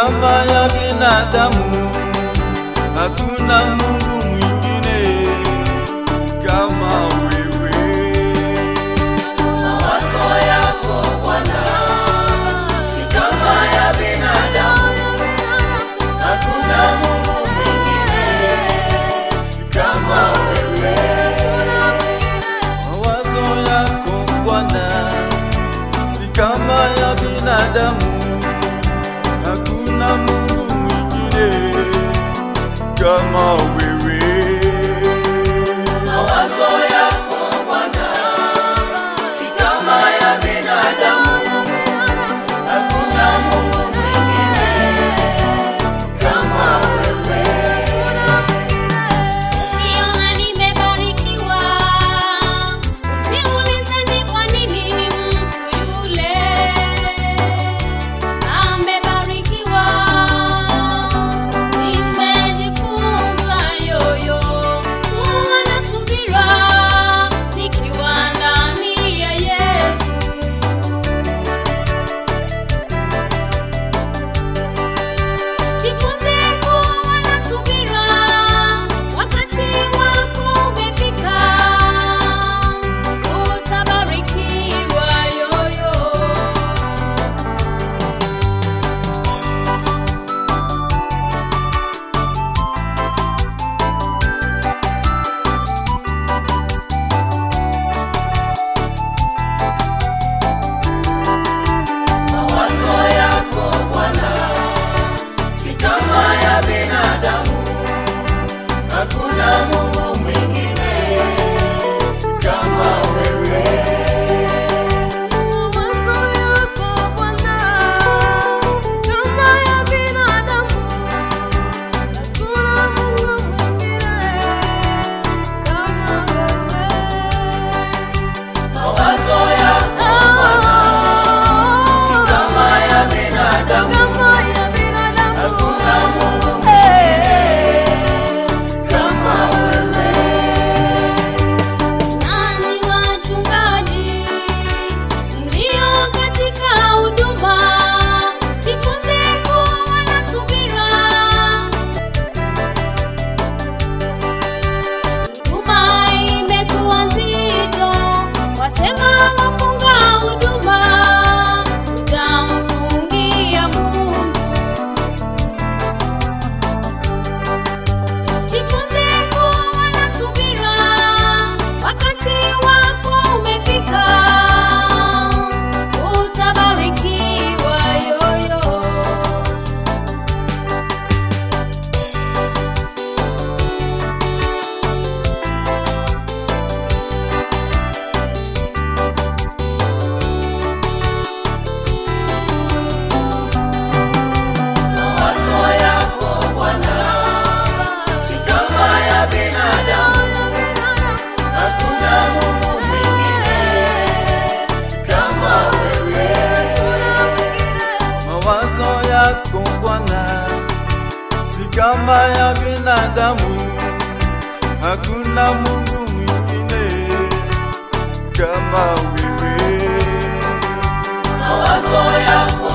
kama ya binadamu. Hakuna Mungu mwingine kama wewe. Mawazo yako Bwana si kama ya binadamu. Hakuna Mungu mwingine kama wewe. Mawazo yako Bwana si kama ya binadamu. Hakuna Mungu mwingine kama wewe. Mawazo yako Bwana si kama ya binadamu. Hakuna Mungu mwingine kama wewe. Ukiona nimebarikiwa, usiulize ni kwa nini mtu yule amebarikiwa. Nimejifunza yoyo kuwa na subira nikiwa ndani ya Yesu. Jifunze kuwa na subira, wakati wako umefika, utabarikiwa yoyo. Mawazo yako Bwana si kama ya binadamu. Hakuna Mungu mwingine kama wewe. Mawazo yako Bwana si kama ya binadamu, hakuna Mungu mwingine kama wewe. Mawazo yako si kama ya binadamu. Hakuna Mungu mwingine kama wewe. Nani wachungaji mlio katika huduma, jifunze kuwa na subira. Huduma imekuwa nzito, wasema wafunga huduma, utamfungia Mungu. Jifunze kuwa na subira, wakati wako umefika, utabarikiwa yoyo. Mawazo yako Bwana si kama ya binadamu. Hakuna Mungu mwingine kama wewe. Mawazo yako Bwana si kama ya binadamu. Hakuna Mungu mwingine kama wewe. Mawazo yako